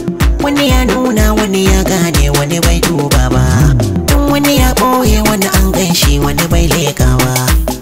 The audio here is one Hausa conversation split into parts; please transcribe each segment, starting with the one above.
wani ya nuna wani ya gane wani bai duba ba tun wani ya ɓoye wani an ganshi wani bai leƙawa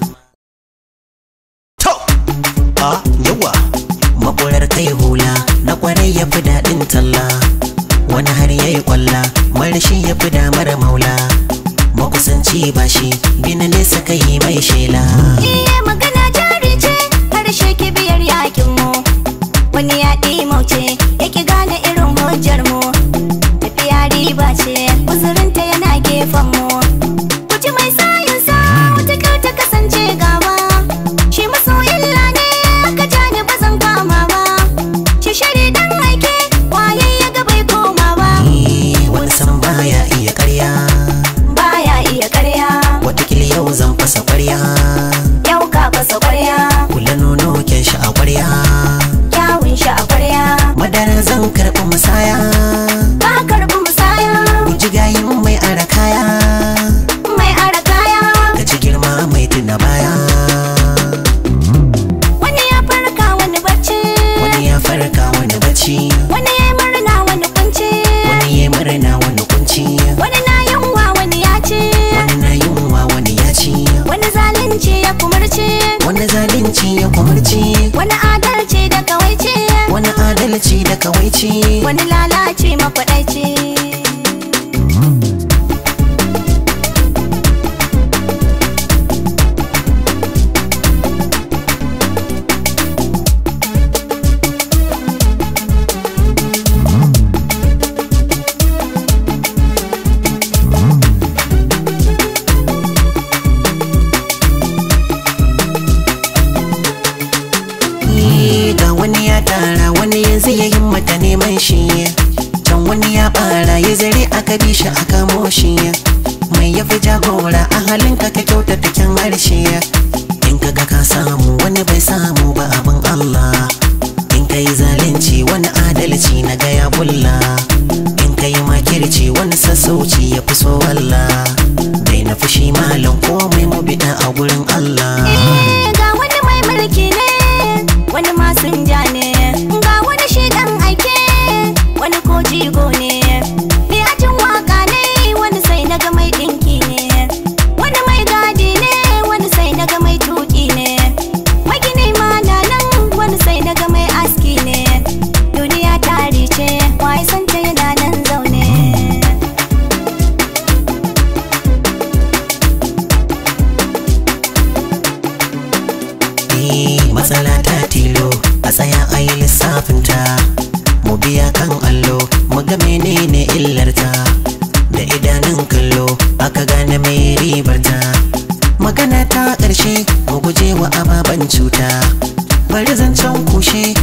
to a yawa makurar kai hula na kwarai ya fi daɗin talla wani har ya yi kwalla marashi ya fi damar maula makusanci ba shi bina nesa kai mai shela Iye magana jari ce harshe kibiyar yakin mu wani ya mauce yake gane irin hujjar mu tafiya riba ce uzurinta yana gefen mu kuci mai sayin sa wata ta kasance gaba shi maso illa ne aka ja ni ba zan kama ba shi shari dan aike waye ya ga bai koma ba Eh, wani san baya iya karya baya iya karya watakila yau zan fasa kwarya yau ka fasa kwarya kula nono kyan shi a kwarya kyawun shi a kwarya madara zan karɓi musaya ka karbi musaya guji gayin mai ara kaya mai ara kaya ka ci girma mai tuna baya wani ya farka wani bacci wani ya farka wani bacci wani ya murna wani kunci wani ya murna wani kunci wani na yunwa wani ya ci wani na yunwa wani ya ci wani zalunci ya kumurci wani zalunci ya kumarci wani adalci da kawaici wani adalci da kawaici wani lalaci makwadaici Eh, ga wani ya tara wani yanzu ya himmata neman shi can wani ya bara ya zare aka bi shi aka moshi mai ya fi jagora a halinka ka kyautata kyan harshe in ka ga ka samu wani bai samu ba abin Allah in ka yi zalunci wani adalci na gaya bulla in ka yi makirci wani sassauci ya fi so Allah dai na fushi malam komai mu bida a gurin Allah Eh, ga wani mai mulki ne wani masinja ne ga wani shi dan aike wani ko jigo ne mai ajin waka ne wani sai naga mai dinki ne wani mai gadi ne wani sai naga mai tuki ne magini ma na nan wani sai naga mai aski ne duniya tari ce wai san ta yana nan zaune Eh, matsala ta tilo a tsaya a yi lissafinta mu biya kan allo mu ga menene illarta da idanun kallo aka gane mai ribarta magana ta ƙarshe mu guje wa ababen cuta bari zancen kushe